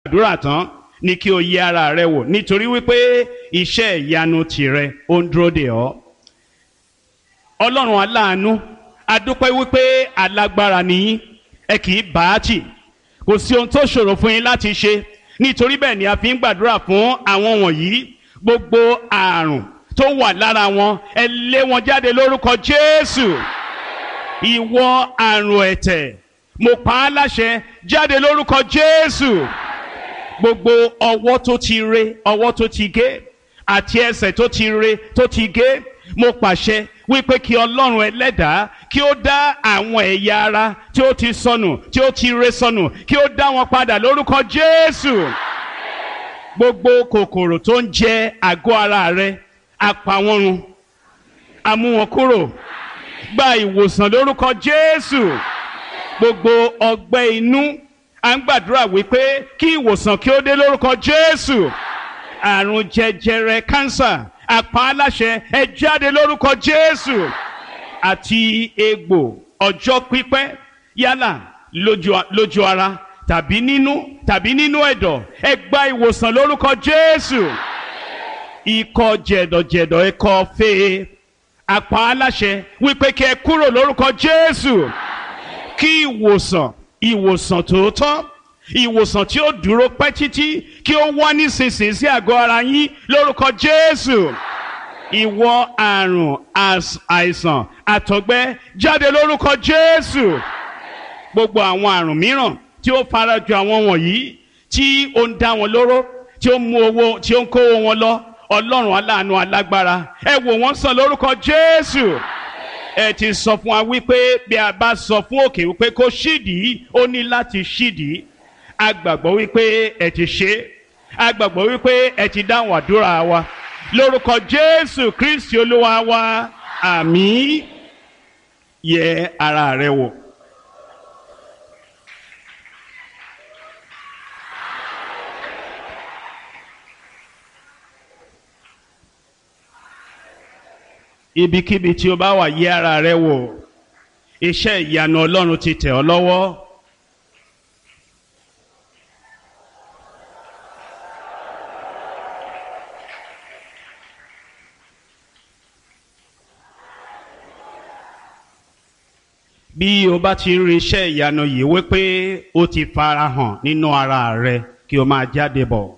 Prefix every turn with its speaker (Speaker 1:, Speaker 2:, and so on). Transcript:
Speaker 1: àdúrà tán ni kí o yẹ ara rẹ wò nítorí wípé iṣẹ́ ìyanu tìrẹ ó ń dúró dè ọ́. ọlọ́run aláàánú adúpẹ́ wípé alágbára nìyí ẹ kì í bá a tì kò sí ohun tó ṣòro fún yín láti ṣe nítorí bẹ́ẹ̀ ni a fi ń gbàdúrà fún àwọn wọ̀nyí gbogbo àrùn tó wà lára wọn ẹ lé wọn jáde lórúkọ Jésù ìwọ àrùn ẹ̀tẹ̀ mo pa á láṣẹ jáde lórúkọ Jésù gbogbo ọwọ́ tó ti re ọwọ́ tó ti gé àti ẹsẹ̀ tó ti re tó ti gé mo pàṣẹ wípé kí ọlọ́run ẹlẹ́dàá kí ó dá àwọn ẹ̀yà ara tí ó ti sọnù tí ó ti re sọnù kí ó dá wọn padà lórúkọ Jésù gbogbo kòkòrò tó ń jẹ àgọ́ ara rẹ apá wọn run a mú wọn kúrò gba ìwòsàn lórúkọ Jésù gbogbo ọgbẹ́ inú à ń gbàdúrà wípé kí ìwòsàn kí ó dé lórúkọ Jésù àrùn jẹjẹrẹ kánsà àpá aláṣẹ ẹ jáde lórúkọ Jésù àti egbò ọjọ́ pípẹ́ yálà lójú lójú ara tàbí nínú tàbí nínú ẹ̀dọ̀ ẹ gba ìwòsàn lórúkọ Jésù ikọ́ jẹ̀dọ̀jẹ̀dọ̀ ẹ̀kọ́ fèé àpá aláṣẹ wípé kí ẹ kúrò lórúkọ Jésù kí ìwòsàn ìwòsàn tòótọ́ ìwòsàn tí ó dúró pẹ́ títí kí ó wá nísinsìnyí sí àgọ́ ara yín lórúkọ Jésù ìwọ àrùn àìsàn àtọ̀gbẹ jáde lórúkọ Jésù gbogbo àwọn àrùn mìíràn tí ó farajọ àwọn wọ̀nyí tí ó ń dá wọn lóró tí ó ń mú owó tí ó ń kówó wọn lọ Ọlọ́run aláàánú alágbára ẹ wò wọ́n sàn lórúkọ Jésù ẹ ti sọ fún wa wípé bí a bá sọ fún òkè wípé kó ṣídìí ó ní láti ṣídìí a gbàgbọ́ wípé ẹ ti ṣe a gbàgbọ́ wípé ẹ ti dáhùn àdúrà wa lórúkọ Jésù Kristi Olúwa wa àmín yẹ ara rẹ wò. ibikíbi tí o bá wà yẹ ara rẹ wò iṣẹ́ ìyanu Ọlọ́run ti tẹ̀ ọ́ lọ́wọ́. bí o bá ti rí iṣẹ́ ìyanu yìí wípé ó ti farahàn nínú ara rẹ kí o máa jáde bọ̀.